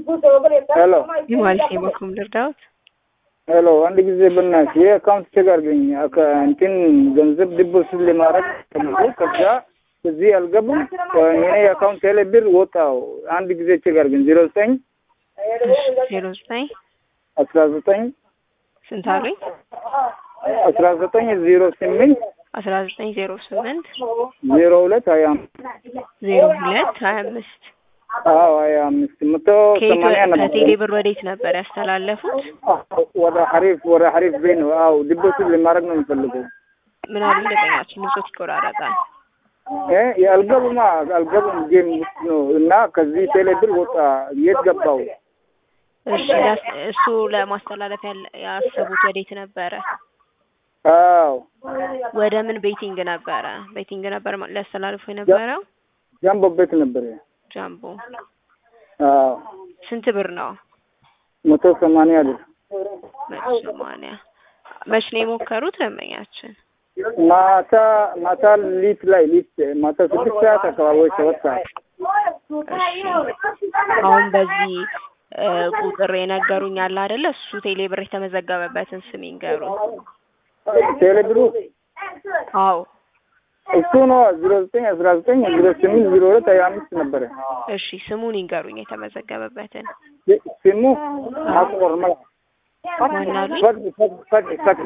ሄሎ የዋልሽ በኩም ልርዳዎት? ሄሎ፣ አንድ ጊዜ በእናትሽ ይህ አካውንት ቼክ አድርገኝ። አካ- እንትን ገንዘብ ዲፖዚት ለማድረግ ተብሎ ከዛ እዚህ አልገቡም። የኔ የአካውንት ቴሌ ብር ወጣው። አንድ ጊዜ ቼክ አድርገኝ። ዜሮ ዘጠኝ ዜሮ ዘጠኝ አስራ ዘጠኝ ስንት አሉኝ? አስራ ዘጠኝ ዜሮ ስምንት አስራ ዘጠኝ ዜሮ ስምንት ዜሮ ሁለት ሀያ አምስት ዜሮ ሁለት ሀያ አምስት አዎ ሀያ አምስት መቶ ከየት ሰማንያ ነበር። ከቴሌ ብር ወዴት ነበር ያስተላለፉት? ወደ ሀሪፍ ወደ ሀሪፍ ቤት ነው። አዎ ዲፖዚት ለማድረግ ነው የሚፈልገው። ምን አሉ ደንበኛችን? ንጹት ይቆራረጣል። እ የአልገቡማ አልገቡም ጌም ውስጥ ነው እና ከዚህ ቴሌ ብር ወጣ። የት ገባው? እሺ ያስ- እሱ ለማስተላለፍ ያለ- ያሰቡት ወዴት ነበረ? አዎ ወደ ምን ቤቲንግ ነበረ? ቤቲንግ ነበር ማ- ሊያስተላልፉ የነበረው? ጃምቦ ቤት ነበር። ጃምቦ አዎ ስንት ብር ነው? መቶ ሰማንያ ብር መቶ ሰማንያ መች ነው የሞከሩት ደንበኛችን? ማታ ማታ ሊት ላይ ሊት ማታ ስድስት ሰዓት አካባቢ ወይ ሰባት ሰዓት እሺ አሁን በዚህ እ ቁጥር የነገሩኝ አለ አይደለ? እሱ ቴሌ ብር የተመዘገበበትን ስም ይንገሩኝ። ቴሌ ብሩ አዎ እሱ ነው ዜሮ ዘጠኝ አስራ ዘጠኝ ዜሮ ስምንት ዜሮ ሁለት ሀያ አምስት ነበረ እሺ ስሙን ይንገሩኝ የተመዘገበበትን። ስሙ አስቆር መላ ማናሉኝ ፈቲ ፈቲ ፈቲ ፈቲ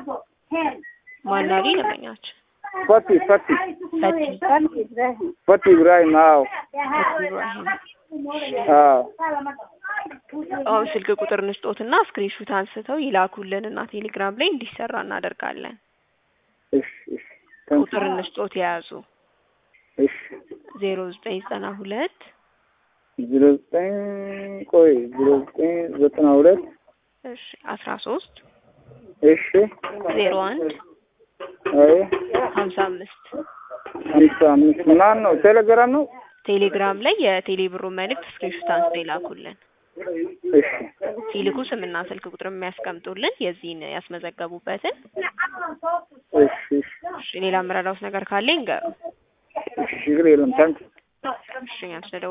ማናሉኝ ደንበኛችን? ፈቲ ፈቲ ፈቲ ፈቲ ኢብራሂም አዎ ፈቲ ኢብራሂም። አዎ አሁን ስልክ ቁጥር ንስጦትና ስክሪንሹት አንስተው ይላኩልንና ቴሌግራም ላይ እንዲሰራ እናደርጋለን። እሺ እሺ ታንክ ቁጥር ንስጦት የያዙ እሺ ዜሮ ዘጠኝ ዘጠና ሁለት ዜሮ ዘጠኝ ቆይ ዜሮ ዘጠኝ ዘጠና ሁለት እሺ አስራ ሶስት እሺ ዜሮ አንድ አይ ሀምሳ አምስት ሀምሳ አምስት ማን ነው? ቴሌግራም ነው። ቴሌግራም ላይ የቴሌ ብሩን መልእክት ስክሪንሹት አንስተው ይላኩልን። እሺ ሲልኩ ስምና ስልክ ቁጥር የሚያስቀምጡልን የዚህን ያስመዘገቡበትን። እሺ እሺ እሺ ሌላ የምረዳውት ነገር ካለ ይንገሩ። እሺ ችግር የለም ታንክ እሺ እኛም ስለደወሉ